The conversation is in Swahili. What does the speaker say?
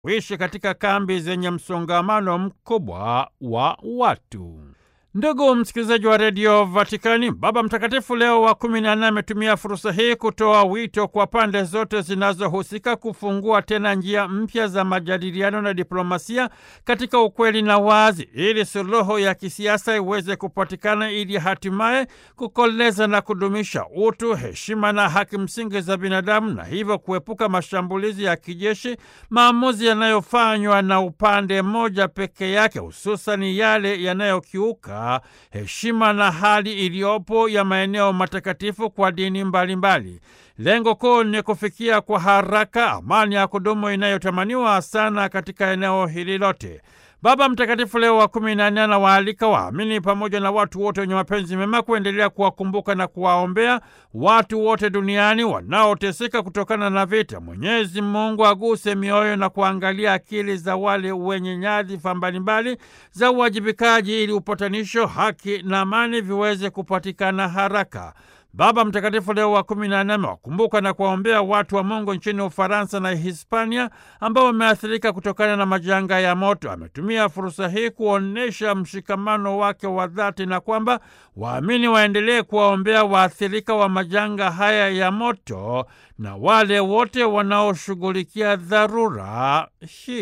kuishi katika kambi zenye msongamano mkubwa wa watu. Ndugu msikilizaji wa redio Vatikani, Baba Mtakatifu Leo wa kumi na nne ametumia fursa hii kutoa wito kwa pande zote zinazohusika kufungua tena njia mpya za majadiliano na diplomasia katika ukweli na wazi, ili suluhu ya kisiasa iweze kupatikana, ili hatimaye kukoleza na kudumisha utu, heshima na haki msingi za binadamu, na hivyo kuepuka mashambulizi ya kijeshi, maamuzi yanayofanywa na upande mmoja peke yake, hususani yale yanayokiuka heshima na hali iliyopo ya maeneo matakatifu kwa dini mbalimbali mbali. Lengo kuu ni kufikia kwa haraka amani ya kudumu inayotamaniwa sana katika eneo hili lote. Baba Mtakatifu Leo wa kumi na nne anawaalika waamini pamoja na watu wote wenye mapenzi mema kuendelea kuwakumbuka na kuwaombea watu wote duniani wanaoteseka kutokana na vita. Mwenyezi Mungu aguse mioyo na kuangalia akili za wale wenye nyadhifa mbalimbali za uwajibikaji, ili upatanisho, haki na amani viweze kupatikana haraka. Baba Mtakatifu Leo wa kumi na nne amewakumbuka na kuwaombea watu wa Mungu nchini Ufaransa na Hispania ambao wameathirika kutokana na majanga ya moto. Ametumia fursa hii kuonyesha mshikamano wake wa dhati na kwamba waamini waendelee kuwaombea waathirika wa majanga haya ya moto na wale wote wanaoshughulikia dharura hii.